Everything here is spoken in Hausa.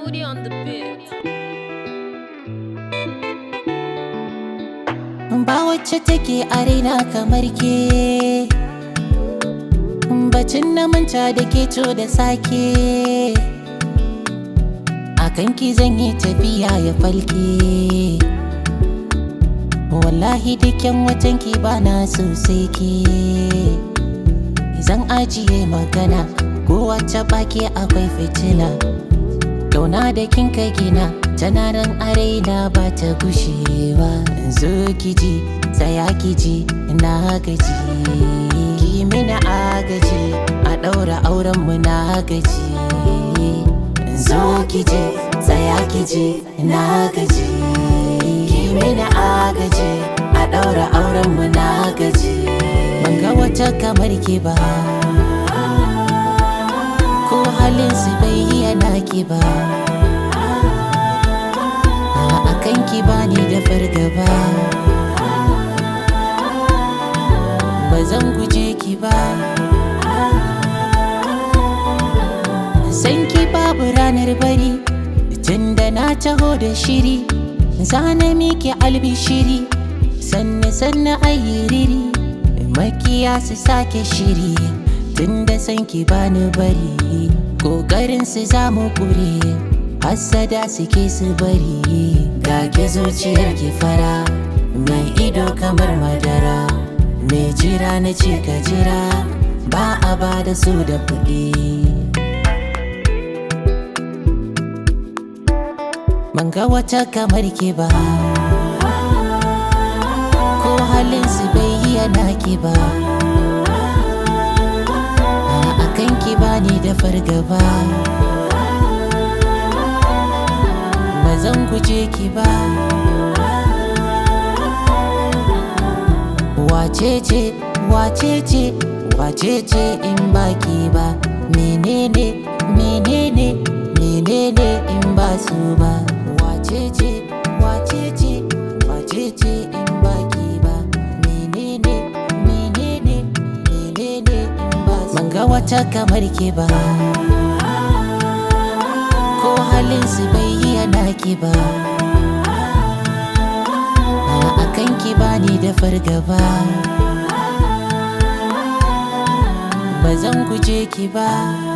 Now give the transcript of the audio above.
Moody on the beat. ba wacce take a raina kamar ke bacin na manta da ke to da sake a kanki zan yi tafiya ya falke wallahi dukkan watanki ba na sosai ke zan ajiye magana ko wacce baki akwai fitila Kauna da kin ka gina tana nan a raina ba ta gushewa zo kiji tsaya kiji na gaji ki mina agaji a ɗaura auren mu na gaji zo kiji tsaya kiji na gaji ki mina agaji a ɗaura auren mu na gaji ban ga wata kamar ki ba ko halin su bai yana ki ba a kanki ba ni da fargaba ba zan guje ki ba san ki babu ranar bari tunda na taho da shiri zana miki albishiri sanne sanne ayyiriri makiya su sake shiri tunda san ki bani bari kokarin su zamu kure hassada suke su bari ga ke zuciyar ki fara mai ido kamar madara mai jira na ce ka jira ba a ba da su da kuɗi ban ga wata kamar ki ba ko halin su bai yi yana ki ba a kanki ba ni da fargaba ba zan guje ki ba wacece wacece wacece in baki ba menene menene menene in ba su ba wacece wacece wacece in baki ba menene menene menene in ba su ban ga wata kamar ki ba ko halin su bai yi yana ki ba a kanki ba ni da fargaba ba zan guje ki ba